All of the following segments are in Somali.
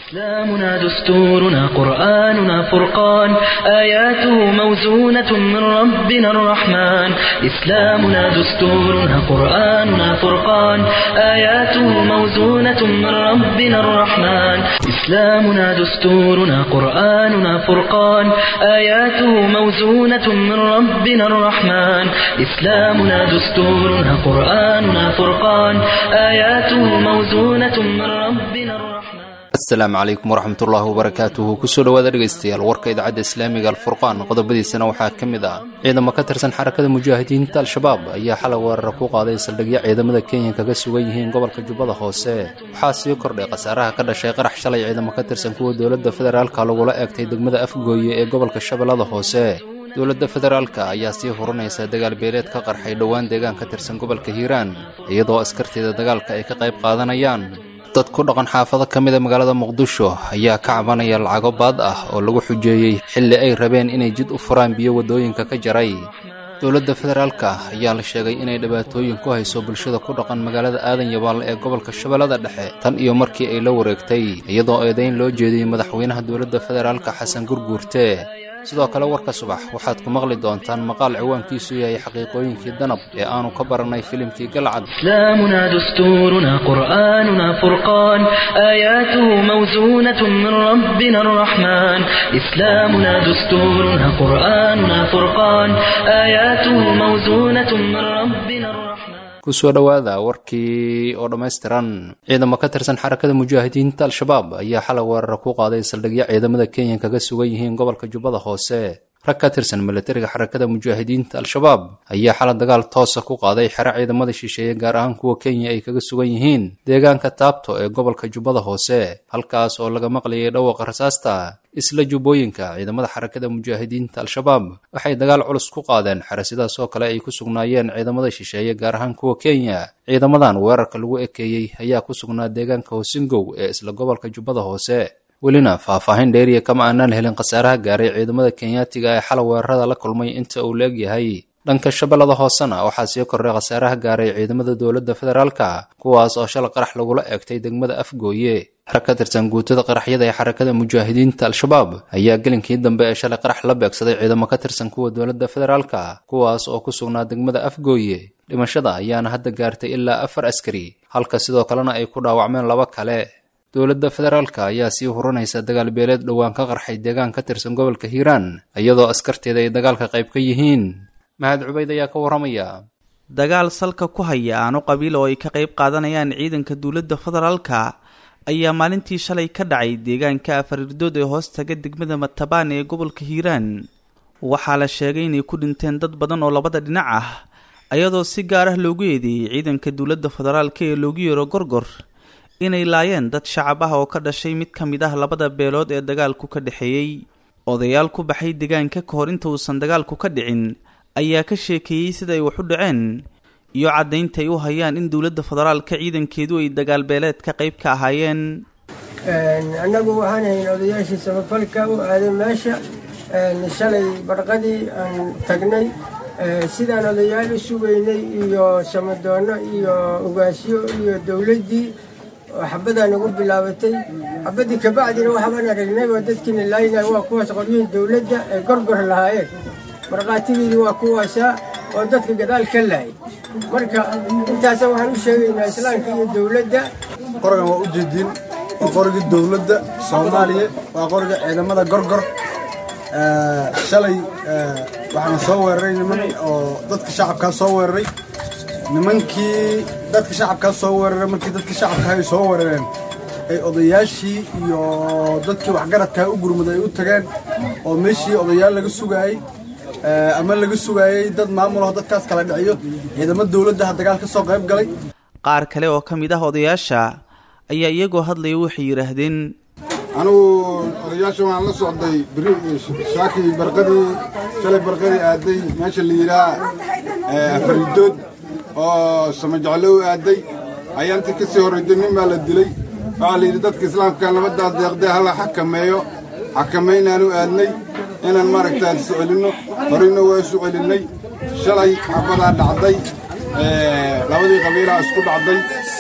إسلامنا دستورنا قرآننا فرقان آياته موزونة من ربنا الرحمن إسلامنا دستورنا قرآننا فرقان آياته موزونة من ربنا الرحمن إسلامنا دستورنا قرآننا فرقان آياته موزونة من ربنا الرحمن إسلامنا دستورنا قرآننا فرقان آياته موزونة من ربنا الرحمن asalaamu calaykum waraxmatullaahi wabarakaatuhu kusoo dhowaada dhegaystayaal warka idaacadda islaamiga alfurqaan qodobadiisana waxaa ka mid ah ciidamo ka tirsan xarakada mujaahidiinta al-shabaab ayaa xalay weerara ku qaaday saldhigyo ciidamada kenya kaga sugan yihiin gobolka jubbada hoose waxaa sii kordhay khasaaraha ka dhashay qarax shalay ciidamo ka tirsan kuwa dowladda federaalka lagula eegtay degmada afgooye ee gobolka shabeellada hoose dowladda federaalka ayaa sii hurinaysa dagaal beeleed ka qarxay dhowaan deegaan ka tirsan gobolka hiiraan iyadoo askarteeda dagaalka ay ka qayb qaadanayaan dad ku dhaqan xaafado ka mida magaalada muqdisho ayaa ka cabanaya lacago baad ah oo lagu xujeeyey xilli ay rabeen inay jid u furaan biyo waddooyinka ka jaray dowladda federaalka ayaa la sheegay inay dhibaatooyin ku hayso bulshada ku dhaqan magaalada aadan yabaal ee gobolka shabeellada dhexe tan iyo markii ay la wareegtay iyadoo eedayn loo jeediyey madaxweynaha dowladda federaalka xasan gurguurte sidoo kale warka subax waxaad ku maqli doontaan maqaal ciwaankiisu yahay xaqiiqooyinkii danab ee aanu ka barannay filimkii galcad إسلامنا دستورنا قرآننا فرقان آياته موزونة من ربنا الرحمن إسلامنا دستورنا قرآننا فرقان آياته موزونة من ربنا الرحمن kusoo dhowaada warkii oo dhammaystiran ciidamo ka tirsan xarakada mujaahidiinta al-shabaab ayaa xalay weerara ku qaaday saldhigyo ciidamada kenya kaga sugan yihiin gobolka jubbada hoose rag ka tirsan milatariga xarakada mujaahidiinta al-shabaab ayaa xalay dagaal toosa ku qaaday xero ciidamada shisheeye gaar ahaan kuwa kenya ay kaga sugan yihiin deegaanka taabto ee gobolka jubbada hoose halkaas oo laga maqlayay dhawaqa rasaasta isla jubbooyinka ciidamada xarakada mujaahidiinta al-shabaab waxay dagaal culus ku qaadeen xero sidaas oo kale ay ku sugnaayeen ciidamada shisheeye gaar ahaan kuwa kenya ciidamadan weerarka lagu ekeeyey ayaa ku sugnaa deegaanka hosingow ee isla gobolka jubbada hoose welina faahfaahin dheeriya kama aanaan helin khasaaraha gaaray ciidamada kenyaatiga ee xalay weerarada la kulmay inta uu la-eg yahay dhanka shabeellada hoosena waxaa sii kordhay khasaaraha gaaray ciidamada dowladda federaalka kuwaas oo shalay qarax lagula eegtay degmada afgooye rag ka tirsan guutada qaraxyada ee xarakada mujaahidiinta al-shabaab ayaa gelinkii dambe ee shalay qarax la beegsaday ciidamo ka tirsan kuwa dowladda federaalka kuwaas oo ku sugnaa degmada afgooye dhimashada ayaana hadda gaartay ilaa afar askari halka sidoo kalena ay ku dhaawacmeen laba kale dowladda federaalka ayaa sii hurinaysa dagaal beeleed dhowaan ka qarxay deegaan ka tirsan gobolka hiiraan iyadoo askarteeda ay dagaalka qayb ka yihiin mahad cubayd ayaa ka warramaya dagaal salka ku haya aano qabiil oo ay ka qayb qaadanayaan ciidanka dowladda federaalka ayaa maalintii shalay ka dhacay deegaanka afarirdood ee hoos taga degmada matabaan ee gobolka hiiraan waxaa la sheegay inay ku dhinteen dad badan oo labada dhinac ah ayadoo si gaar ah loogu eedeeyey ciidanka dowladda federaalka ee loogu yeero gorgor inay laayeen dad shacab ah oo ka dhashay mid ka mid ah labada beelood ee dagaalku ka dhexeeyey odayaal ku baxay deegaanka ka hor inta uusan dagaalku ka dhicin ayaa ka sheekeeyey sida ay wax u dhaceen iyo caddaynta ay u hayaan in dowladda federaalka ciidankeedu ay dagaal beeleed ka qayb ka ahaayeen annagu waxaan hayn odayaashii samafalka u aaday meesha shalay barqadii aan tagnay sidaan odayaal u sugaynay iyo samadoonno iyo ugaasyo iyo dowladdii oo xabbadaa nagu bilaabatay xabaddii kabacdina waxbaan aragnay oo dadkiina laayinay waa kuwaas qoryihii dowladda ay gorgor lahaayeen markhaatigeedii waa kuwaasaa oo dadka gadaal ka laayay marka intaasa waxaan u sheegaynaa islaamka iyo dowladda qorigan waa u jeediin waa qorigii dowladda soomaaliya waa qoriga ciidamada gorgor shalay waxaana soo weeraray niman oo dadka shacabkaa soo weeraray nimankii dadka shacabkaa soo weeraray markii dadka shacabka ay soo weerareen ay odayaashii iyo dadkii waxgaradkaa u gurmud ay u tageen oo meeshii odayaal laga sugaayey ama laga sugaayey dad maamulaho dadkaas kala dhiciyo ciidamo dowladdaha dagaal ka soo qayb galay qaar kale oo ka mid ah odayaasha ayaa iyagoo hadlaya waxay yidhaahdeen anugu odayaasha waan la socday beri shaaki barqadii shalay barqadii aaday meesha la yidhaha afaridood oo samajeclo u aaday ayaa intii ka sii horrayday nin baa la dilay waxaa la yidhi dadka islaamka nabaddaas deeqdee hala xakameeyo xakamaynaanu aadnay inaan maaragtaa isu celinno horeyna waa isu celinnay shalay xabadaa dhacday labadii qabiilaa isku dhacday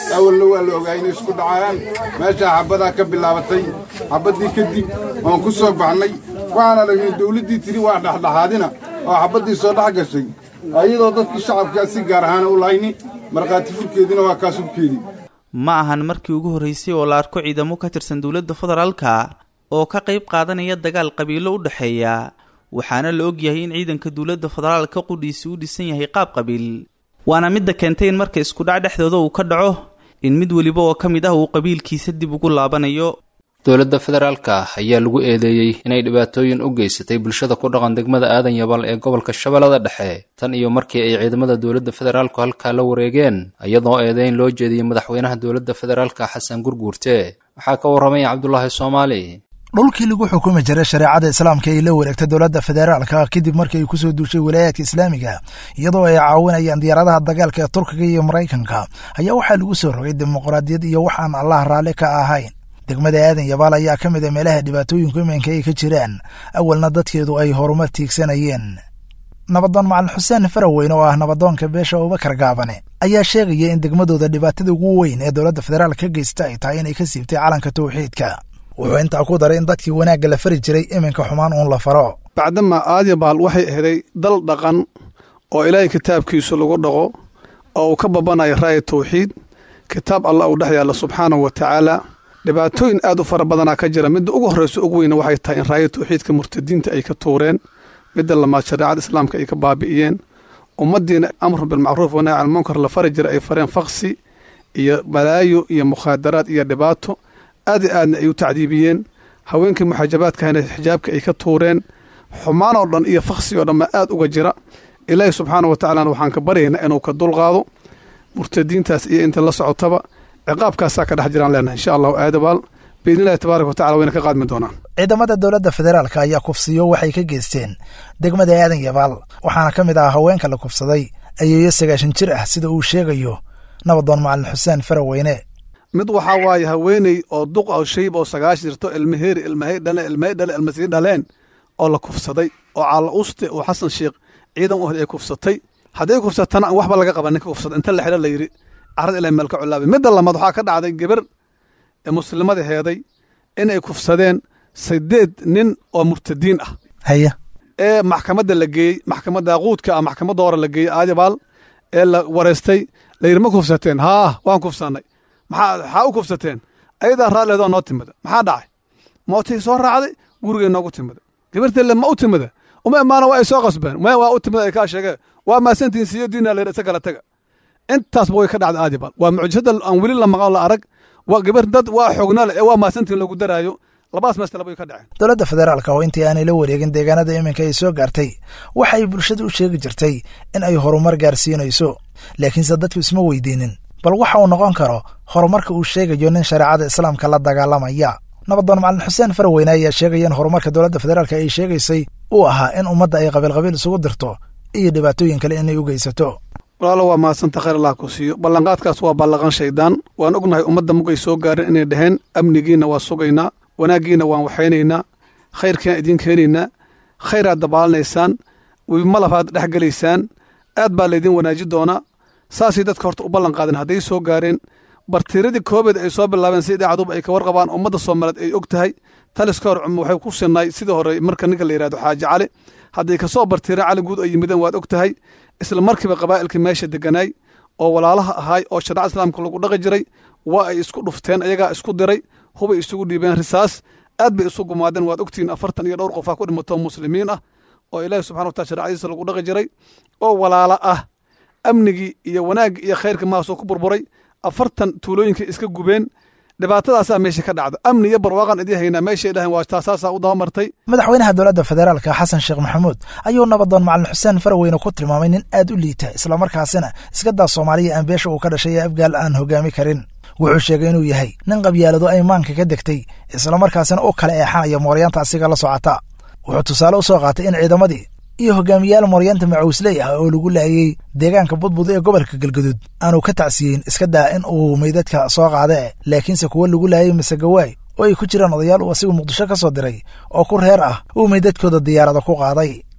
awalna waa la ogaa inay isku dhacayaan meeshaa xabbadaa ka bilaabatay xabbaddii kadib waan ku soo baxnay waxaan aragnay dawladdii tiri waa dhexdhexaadina oo xabbaddii soo dhex gashay ayadoo dadkii shacabkaa si gaar ahaana u lahayni markhaati furkeediina waa kaas hubkeedii ma ahan markii ugu horreysay oo la arko ciidamo ka tirsan dowladda federaalka oo ka qayb qaadanaya dagaal qabiilo u dhexeeya waxaana la ogyahay in ciidanka dowladda federaalka qudhiisi u dhisan yahay qaab qabiil waana midda keentay in marka iskudhac dhexdooda uu ka dhaco in mid weliba oo ka mid ah uu qabiilkiisa dib ugu laabanayo dowladda federaalka ayaa lagu eedeeyey inay dhibaatooyin u geysatay bulshada ku dhaqan degmada aadan yabal ee gobolka shabeellada dhexe tan iyo markii ay ciidamada dowladda federaalku halkaa la wareegeen iyadoo eedeyn loo jeediyey madaxweynaha dowladda federaalka xasan gurguurte waxaa ka warramaya cabdulaahi soomaali dhulkii lagu xukumi jiray shareecada islaamka ay la wareegtay dowladda federaalka kadib markii ay kusoo duushay walaayaadka islaamiga iyadoo ay caawinayaan diyaaradaha dagaalka ee turkiga iyo maraykanka ayaa waxaa lagu soo rogay dimuqraadiyad iyo wax aan allah raalli ka ahayn degmada aadan yabaal ayaa ka mid a meelaha dhibaatooyinku iminka ay ka jiraan awalna dadkeedu ay horumar tiigsanayeen nabadoon macalin xuseen faraweyne oo ah nabadoonka beesha abubakar gaabane ayaa sheegaya in degmadooda dhibaatada ugu weyn ee dowladda federaalka ka geysta ay tahay inay ka siibtay calanka tawxiidka wuxuu intaa ku daray in dadkii wanaagga la fari jiray iminka xumaan uun la faro bacdama aadyabaal waxay aheday dal dhaqan oo ilaahay kitaabkiisu lagu dhaqo oo uu ka babanayo raaya tawxiid kitaab allah uu dhex yaalla subxaanahu wa tacaala dhibaatooyin aad u fara badanaa ka jira midda ugu horreysa ugu weyna waxay tahay in raaya tawxiidka murtadiinta ay ka tuureen midda lamaad shareecada islaamka ay ka baabi'iyeen ummaddiina amru bilmacruuf wanahy can munkar la fari jira ay fareen faksi iyo balaayo iyo mukhaadaraad iyo dhibaato aad i aadna ay u tacdiibiyeen haweenkii muxaajabaadkahana xijaabka ay ka tuureen xumaan oo dhan iyo faksi oo dhan ma aad uga jira ilaahi subxaana wa tacalana waxaan ka baryaynaa inuu ka dulqaado murtadiintaas iyo inta la socotaba ciqaabkaasaa ka dhex jiraan leenahay insha allahu aadabaal biidnillahi tabaaraka wa tacala wayna ka qaadmi doonaan ciidamada dowladda federaalka ayaa kufsiyo waxay ka geysteen degmada aadan yabaal waxaana ka mid ah haweenka la kufsaday ayeeyo sagaashan jir ah sida uu sheegayo nabadoon macalin xuseen faraweyne mid waxaa waaye haweeney oo duq oo shayb oo sagaashan jirto ilmaheeri ilmahay dhale ilmahay dhale ilmasii dhaleen oo la kufsaday oo caalla uste oo xasan sheekh ciidan u ay kufsatay hadday kufsatana aan waxba laga qaban ninka kufsada inta la xidho la yidhi carad ilaa meel ka culaabay midda lamaad waxaa ka dhacday gebar ee muslimada heeday inay kufsadeen sideed nin oo murtadiin ah haya ee maxkamadda la geeyey maxkamadda quudka ah maxkamadda hore la geeyey aadibaal ee la wareystay la yidhi ma kufsateen haa waan kufsannay maxaa maxaa u kufsateen ayadaa raalleedoo noo timida maxaa dhacay mootay soo raacday gurigay noogu timida gabarteelle ma u timida uma imaana waa ay soo qasbeen maya waa u timida ay kaa sheegeen waa maasantiin siyo diina la yidhi isa kala taga intaasba way ka dhacday aadibaal waa mucjisada aan weli la maqan la arag waa gabar dad waa xoognale ee waa maasantiin lagu daraayo labadaas meestalaba way ka dhaceen dowladda federaalka oo intii aanay la wareegin deegaanada iminka ay soo gaartay waxay bulshada u sheegi jirtay in ay horumar gaarsiinayso laakiinse dadku isma weydiinin bal waxa uu noqon karo horumarka uu sheegayo nin shareecada islaamka la dagaalamaya nabadoon macalin xuseen faraweyne ayaa sheegaya in horumarka dowladda federaalka ay sheegaysay uu ahaa in ummadda ay qabiilqabiil isugu dirto iyo dhibaatooyin kale inay u geysato walaalo waa mahadsanta khayr allah ku siiyo ballanqaadkaas waa ballaqan shaydaan waan ognahay ummadda mugay soo gaareen inay dhaheen amnigiinna waa sugaynaa wanaaggiinna waan waxaynaynaa khayrkiaan idiin keenaynaa khayraad dabaalinaysaan wibimalafaad dhex gelaysaan aad baa laydin wanaaji doonaa saasay dadka horta u ballan qaadeen hadday soo gaareen bartiiradii koobeed ay soo bilaabeen si idaacaduba ay ka warqabaan ummadda soomaaliyeed ay og tahay taliska hor cuma waxay ku sinay sidii hore marka ninka la yidhahdo xaaji cali hadday ka soo bartiireen cali guud ay yimideen waad og tahay isla markiiba qabaa'ilkii meesha degganaay oo walaalaha ahaay oo shareecada islaamka lagu dhaqi jiray waa ay isku dhufteen ayagaa isku diray hubay isugu dhiibeen risaas aad bay isu gumaadeen waad ogtihiin afartan iyo dhowr qofaa ku dhimatoo muslimiin ah oo ilaahi subxana watala shareecadiisa lagu dhaqi jiray oo walaala ah amnigii iyo wanaaggii iyo khayrkii mahaasoo ku burburay afartan tuulooyinkay iska gubeen dhibaatadaasaa meesha ka dhacda amni iyo barwaaqan idii haynaa meeshay dhahayn waa taasaasaa u dabamartay madaxweynaha dowladda federaalka xasan sheekh maxamuud ayuu nabadoon macalin xuseen faraweyne ku tilmaamay nin aad u liita islamarkaasina iska daa soomaaliya aan beesha uu ka dhashay ee afgaal aan hogaami karin wuxuu sheegay inuu yahay nin qabyaalado ay maanka ka degtay islamarkaasina u kala eexanaya mooryaanta asiga la socota wuxuu tusaale u soo qaatay in ciidamadii iyo hogaamiyaal mooryaanta macuusley ah oo lagu laayey deegaanka budbud ee gobolka galgaduud aanu ka tacsiyeyn iska daa in uu meydadka soo qaadee laakiinse kuwo lagu laayay masegawaay oo ay ku jiraan odayaal uu asigu muqdisho ka soo diray oo ku reer ah uu meydadkooda diyaarada ku qaaday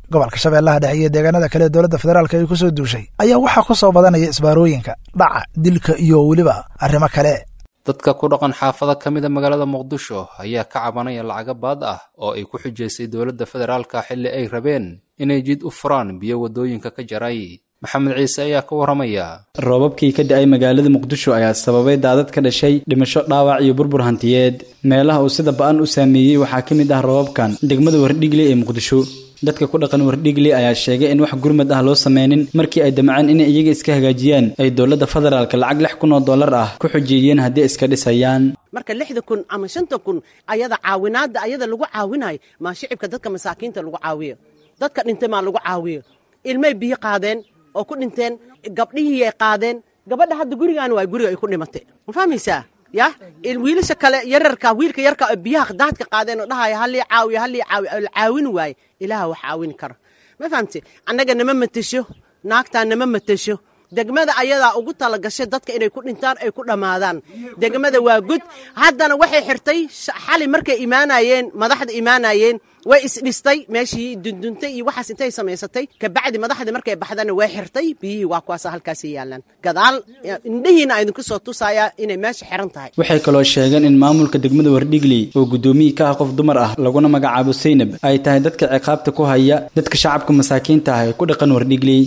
gobolka shabeellaha dhexe iyo deegaanada kale ee dowladda federaalk ay ku soo duushay ayaa waxaa ku soo badanaya isbaarooyinka dhaca dilka iyo weliba arrimo kale dadka ku dhaqan xaafado ka mida magaalada muqdisho ayaa ka cabanaya lacago baad ah oo ay ku xujaysay dowladda federaalka xilli ay rabeen inay jid u furaan biyo waddooyinka ka jaray maxamed ciise ayaa ka warramaya roobabkii ka da-ay magaalada muqdisho ayaa sababay daadad ka dhashay dhimasho dhaawac iyo burbur hantiyeed meelaha uu sida ba-an u saameeyey waxaa ka mid ah roobabkan degmada wardhigle ee muqdisho dadka ku dhaqan wardhigle ayaa sheegay in wax gurmad ah loo sameynin markii ay damceen inay iyaga iska hagaajiyaan ay dowladda federaalka lacag lix kun oo dollar ah ku xujeeyeen haddii iska dhisayaan marka lixda kun ama shanta kun ayada caawinaada ayada lagu caawinayo maa shicibka dadka masaakiinta lagu caawiyo dadka dhintay maa lagu caawiyo ilmay biyo qaadeen oo ku dhinteen gabdhihii ay qaadeen gabadha hadda gurigaan waa guriga ay ku dhimatay ma fahmaysaa ya wiilasha kale yararka wiilka yarka biyaha daadka qaadeen oo dhahaya halii caawiyo halii caawiyo la caawini waaye ilaaha wax caawini kara ma fahamte annaga nama matesho naagtaa nama matesho degmada ayadaa ugu talagashay dadka inay ku dhintaan ay ku dhammaadaan degmada waa gud haddana waxay xirtay xali markay imaanayeen madaxda imaanayeen way isdhistay meeshii dunduntay iyo waxaas intay samaysatay kabacdi madaxdii markay baxdana way xirtay biyihii waa kuwaasa halkaasi yaalaan gadaal indhihiina aydinku soo tusayaa inay meesha xiran tahay waxay kaloo sheegeen in maamulka degmada wardhigley oo guddoomiyi ka ah qof dumar ah laguna magacaabo saynab ay tahay dadka ciqaabta ku haya dadka shacabka masaakiinta ah ee ku dhaqan wardhigley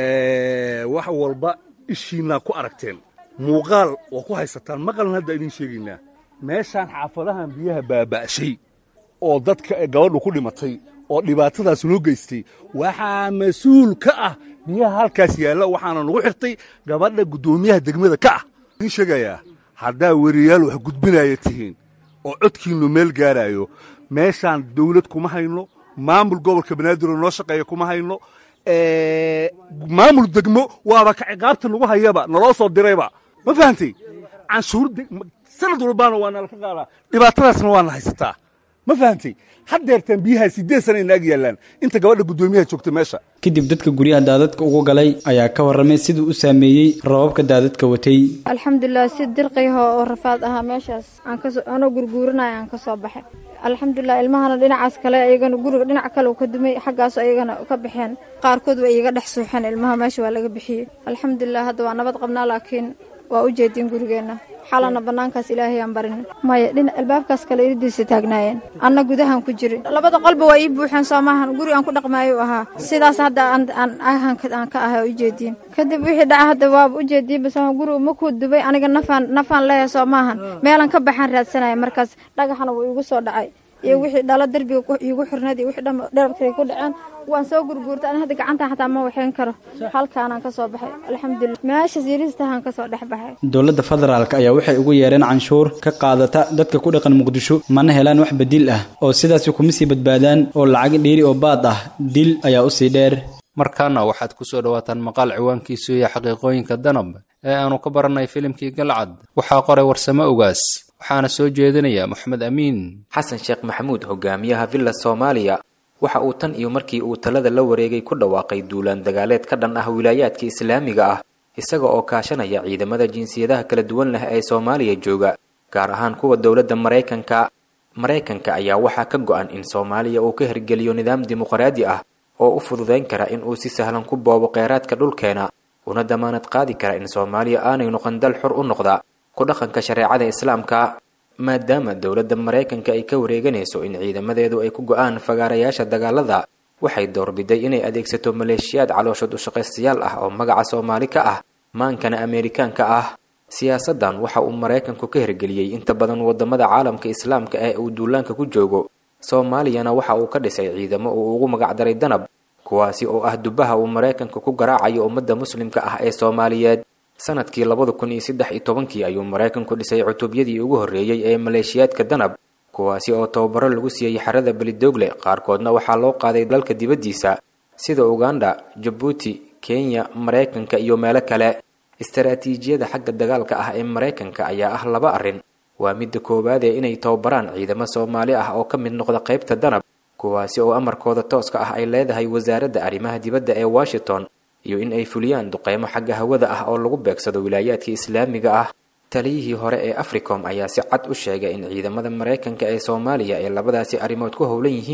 wax walba ishiinaa ku aragteen muuqaal waa ku haysataan maqalna hadda idiin sheegaynaa meeshaan xaafadahan biyaha baaba'shay oo dadka gabadhu ku dhimatay oo dhibaatadaas noo geystay waxaa mas-uul ka ah biyaha halkaas yaalla waxaana nagu xirtay gabadha guddoomiyaha degmada ka ah idiin sheegayaa haddaa weriyaal wax gudbinaya tihiin oo codkiinnu meel gaaraayo meeshaan dawlad kuma hayno maamul gobolka banaadir noo shaqeeya kuma hayno maamul degmo waaba ka ciqaabta nagu hayaba naloo soo dirayba ma fahantay canshuur sanad walbaana waa nala ka qaadaa dhibaatadaasna waana haysataa ma fahantay haddeertaan biyaha siddeed sana ina ag yaallaan inta gabadha guddoomiyaha joogta meesha kadib dadka guryaha daadadka ugu galay ayaa ka warramay siduu u saameeyey roobabka daadadka watay alxamdulilah si dirqiyaho oo rafaad ahaa meeshaas aanoo gurguuranaya aan ka soo baxay alxamdulilah ilmahana dhinacaas kale iyagana guriga dhinac kale uu ka dumay xaggaas ayagana ka baxeen qaarkood way iiga dhex suuxeen ilmaha meesha waa laga bixiyey alxamdulilah hadda waa nabad qabnaa laakiin waa u jeedin gurigeenna xalana bannaankaas ilaahay aan barin maya dhinac albaabkaas kale iridiisa taagnaayeen anna gudahan ku jirin labada qolba waa ii buuxeen soo maahan guri aan ku dhaqmaayo ahaa sidaas hadda aan aan ka ahay u jeediin kadib wixii dhaca hadda waaba u jeediin bas guriga makuu dubay aniga nafaan nafaan leeyahay soo maahan meelan ka baxaan raadsanaya markaas dhagaxana wuu igu soo dhacay iyo wixii dhalo derbiga iigu xirneed iyo wixii dherabkay ku dhaceen waan soo gurguurtay ani hadda gacantan xataa ma waxayn karo halkaanaan ka soo baxay alxamdulilah meeshaas yariistahaan ka soo dhex baxay dowladda federaalk ayaa waxay ugu yeereen canshuur ka qaadata dadka ku dhaqan muqdisho mana helaan wax bedil ah oo sidaasi kuma sii badbaadaan oo lacag dhiiri oo baad ah dil ayaa usii dheer markaana waxaad ku soo dhowaataan maqaal ciwaankiisu iyo xaqiiqooyinka danab ee aanu ka barannay filimkii galcad waxaa qoray warsamo ogaas waxaana soo jeedinaya moxamed amiin xasan sheekh maxamuud hogaamiyaha villa soomaaliya waxa uu tan iyo markii uu talada la wareegay ku dhawaaqay duulaan dagaaleed ka dhan ah wilaayaadka islaamiga ah isaga oo kaashanaya ciidamada jinsiyadaha kala duwan leh ee soomaaliya jooga gaar ahaan kuwa dowladda maraykanka maraykanka ayaa waxaa ka go-an in soomaaliya uu ka hirgeliyo nidaam dimuqraadi ah oo u fududayn kara in uu si sahlan ku boobo kheyraadka dhulkeena una damaanad qaadi kara in soomaaliya aanay noqon dal xur u noqda ku dhaqanka shareecada islaamka maadaama dowladda maraykanka ay ka wareeganayso in ciidamadeedu ay ku go-aan fagaarayaasha dagaalada waxay doorbiday inay adeegsato maleeshiyaad calooshood ushaqaystayaal ah oo magaca soomaali ka ah maankana ameerikaanka ah siyaasaddan waxa uu maraykanku ka hirgeliyey inta badan wadamada caalamka islaamka ee uu duulaanka ku joogo soomaaliyana waxa uu ka dhisay ciidamo uu ugu magacdaray danab kuwaasi oo ah dubaha uu maraykanku ku garaacayo ummadda muslimka ah ee soomaaliyeed sanadkii labada kun iyo saddex iyo tobankii ayuu maraykanku dhisay cutubyadii ugu horreeyey ee maleeshiyaadka danab kuwaasi oo tababaro lagu siiyey xerada belidoogle qaarkoodna waxaa loo qaaday dalka dibaddiisa sida uganda jabuuti kenya maraykanka iyo meelo kale istaraatiijiyada xagga dagaalka ah ee maraykanka ayaa ah laba arrin waa midda koowaad ee inay tababaraan ciidamo soomaali ah oo ka mid noqda qaybta danab kuwaasi oo amarkooda tooska ah ay leedahay wasaaradda arrimaha dibadda ee washington iyo in ay fuliyaan duqeymo xagga hawada ah oo lagu beegsado wilaayaadka islaamiga ah taliyihii hore ee africom ayaa si cad u sheegay in ciidamada maraykanka ee soomaaliya ay labadaasi arrimood ku howlan yihiin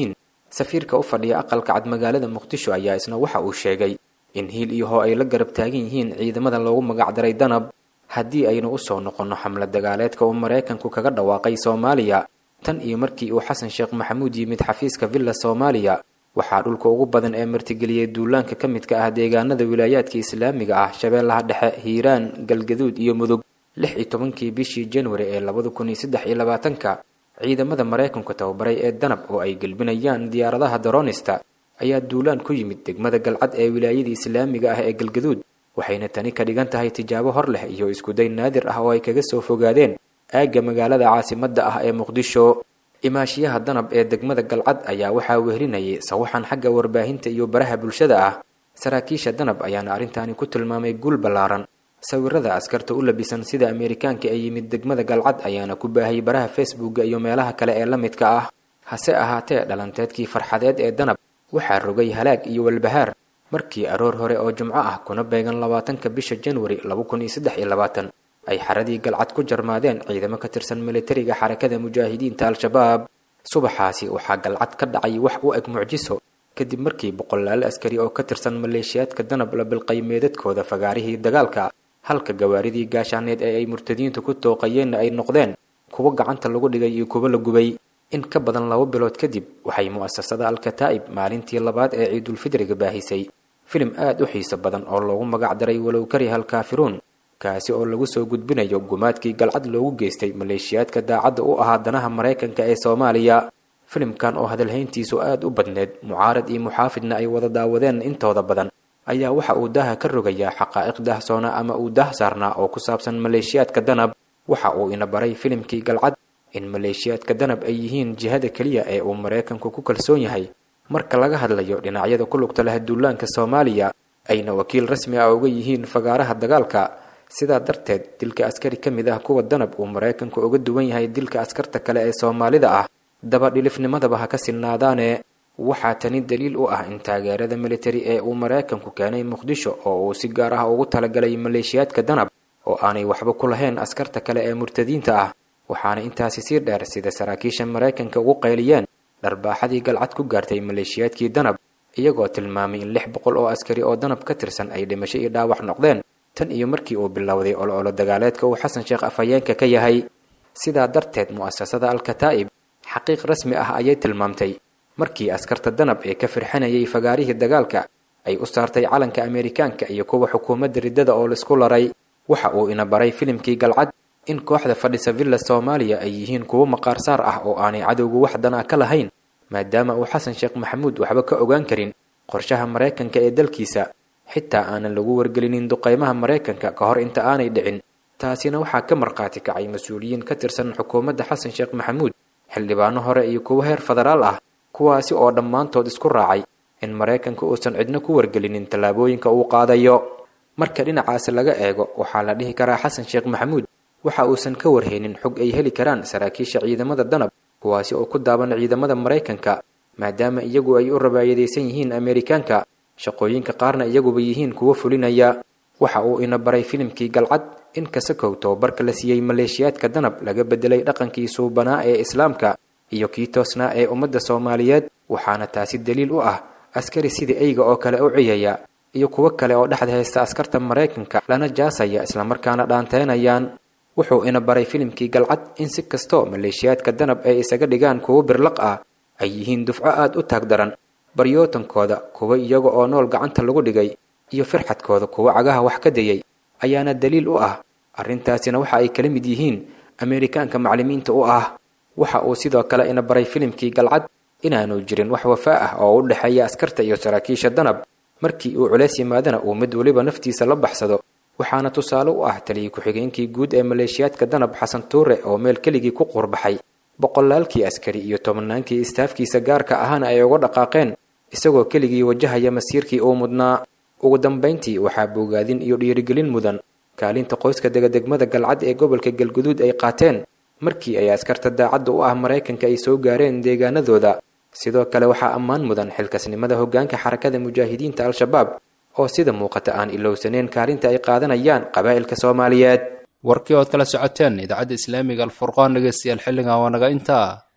safiirka u fadhiya aqalka cad magaalada muqdisho ayaa isna waxa uu sheegay in hiil iyo hoo ay la garab taagan yihiin ciidamada loogu magacdaray danab haddii aynu usoo noqonno xamlad dagaaleedka uu maraykanku kaga dhawaaqay soomaaliya tan iyo markii uu xasan sheekh maxamuud yimid xafiiska villa soomaaliya waxaa dhulka ugu badan ee martigeliyey duulaanka ka midka ah deegaanada wilaayaadka islaamiga ah shabeellaha dhexe hiiraan galgaduud iyo mudug lix iyo tobankii bishii januari ee labada kun iyo saddex iyo labaatanka ciidamada maraykanku tababaray ee danab oo ay gelbinayaan diyaaradaha daroonista ayaa duulaan ku yimid degmada galcad ee wilaayada islaamiga ah ee galgaduud waxayna tani ka dhigan tahay tijaabo hor leh iyo iskuday naadir ah oo ay kaga soo fogaadeen aagga magaalada caasimadda ah ee muqdisho imaashiyaha danab ee degmada galcad ayaa waxaa wehlinayay sawaxan xagga warbaahinta iyo baraha bulshada ah saraakiisha danab ayaana arrintaani ku tilmaamay guul ballaaran sawirada askarta u labisan sida ameerikaanka ee yimid degmada galcad ayaana ku baahayay baraha facebooka iyo meelaha kale ee la midka ah hase ahaatee dhalanteedkii farxadeed ee danab waxaa rogay halaag iyo walbahaar markii aroor hore oo jumco ah kuna beegan labaatanka bisha januari laba kun iyo saddex iyo labaatan ay xaradii galcad ku jarmaadeen ciidamo ka tirsan militariga xarakada mujaahidiinta al-shabaab subaxaasi waxaa galcad ka dhacay wax u eg mucjiso kadib markii boqolaal askari oo ka tirsan maleeshiyaadka danab la bilqay meedadkooda fagaarihii dagaalka halka gawaaridii gaashaaneed ee ay murtadiintu ku tooqayeenna ay noqdeen kuwo gacanta lagu dhigay iyo kuwo la gubay in ka badan laba bilood kadib waxay mu'asasada al-kataa'ib maalintii labaad ee ciidulfidriga baahisay filim aad u xiiso badan oo loogu magac daray walow kariha alkaafiruun kaasi oo lagu soo gudbinayo gumaadkii galcad loogu geystay maleeshiyaadka daacadda u ahaa danaha maraykanka ee soomaaliya filimkan oo hadalhayntiisu aad u badneed mucaarad iyo muxaafidna ay wada daawadeen intooda badan ayaa waxa uu daaha ka rogayaa xaqaa'iq daahsoona ama uu daah saarnaa oo ku saabsan maleeshiyaadka danab waxa uu ina baray filimkii galcad in maleeshiyaadka danab ay yihiin jihada keliya ee uu maraykanku ku kalsoon yahay marka laga hadlayo dhinacyada ku lugta leh duulaanka soomaaliya ayna wakiil rasmi ah uga yihiin fagaaraha dagaalka sidaa darteed dilka askari ka mid ah kuwa danab uu maraykanku uga duwan yahay dilka askarta kale ee soomaalida ah daba dhilifnimadaba ha ka sinnaadaane waxaa tani daliil u ah in taageerada militari ee uu maraykanku keenay muqdisho oo uu si gaar ah ugu talagalay maleeshiyaadka danab oo aanay waxba ku lahayn askarta kale ee murtadiinta ah waxaana intaasi sii dheer sida saraakiisha maraykanka ugu qayliyeen dharbaaxadii galcad ku gaartay maleeshiyaadkii danab iyagoo tilmaamay in lix boqol oo askari oo danab ka tirsan ay dhimasho iyo dhaawac noqdeen tan iyo markii uu bilowday ololo dagaaleedka uu xasan sheekh afhayeenka ka yahay sidaa darteed mu'asasada al-kataa'ib xaqiiq rasmi ah ayay tilmaamtay markii askarta danab ee ka firxanayay fagaarihii dagaalka ay u saartay calanka ameerikaanka iyo kuwa xukuumadda riddada oo laisku laray waxa uu ina baray filimkii galcad in kooxda fadhisa villa soomaaliya ay yihiin kuwo maqaarsaar ah oo aanay cadowgu wax dan ah ka lahayn maadaama uu xasan sheekh maxamuud waxba ka ogaan karin qorshaha maraykanka ee dalkiisa xitaa aanan lagu wargelinin duqaymaha maraykanka ka hor inta aanay dhicin taasina waxaa ka markhaati kacay mas-uuliyiin ka tirsan xukuumadda xasan sheekh maxamuud xildhibaano hore iyo kuwo heer federaal ah kuwaasi oo dhammaantood isku raacay in maraykanka uusan cidno ku wargelinin tallaabooyinka uu qaadayo marka dhinacaasi laga eego waxaa la dhihi karaa xasan sheekh maxamuud waxa uusan ka warhaynin xog ay heli karaan saraakiisha ciidamada danab kuwaasi oo ku daaban ciidamada maraykanka maadaama iyagu ay u rabaayadaysan yihiin ameerikaanka shaqooyinka qaarna iyaguba yihiin kuwo fulinaya waxa uu ina baray filimkii galcad in kasakow tababarka la siiyey maleeshiyaadka danab laga bedelay dhaqankii suubanaa ee islaamka iyo kii toosnaa ee ummadda soomaaliyeed waxaana taasi daliil u ah askari sida eyga oo kale u ciyaya iyo kuwo kale oo dhexda haysta askarta maraykanka lana jaasaya islamarkaana dhaanteynayaan wuxuu ina baray filimkii galcad in si kastoo maleeshiyaadka danab ay isaga dhigaan kuwo birlaq ah ay yihiin dufco aad u taag daran baryootankooda kuwa iyaga oo nool gacanta lagu dhigay iyo firxadkooda kuwa cagaha wax ka dayay ayaana daliil u ah arrintaasina waxa ay kala mid yihiin ameerikaanka maclimiinta u ah waxa uu sidoo kale ina baray filimkii galcad inaanu jirin wax wafaa ah oo u dhexeeya askarta iyo saraakiisha danab markii uu culays yimaadana uu mid weliba naftiisa la baxsado waxaana tusaale u ah taliyii ku-xigeenkii guud ee maleeshiyaadka danab xasan tuure oo meel keligii ku quurbaxay boqolaalkii askari iyo tobannaankii istaafkiisa gaarka ahana ay uga dhaqaaqeen isagoo keligii wajahaya masiirkii uu mudnaa ugu dambayntii waxaa bogaadin iyo dhiirigelin mudan kaalinta qoyska degadegmada galcad ee gobolka galguduud ay qaateen markii ay askarta daacadda u ah maraykanka ay soo gaareen deegaanadooda sidoo kale waxaa ammaan mudan xilkasnimada hoggaanka xarakada mujaahidiinta al-shabaab oo sida muuqata aan ilowsaneen kaalinta ay qaadanayaan qabaa'ilka soomaaliyeed warkii ood kala socoteen idaacadda islaamiga alfurqaan dhegeystayaal xilligan waa naga intaa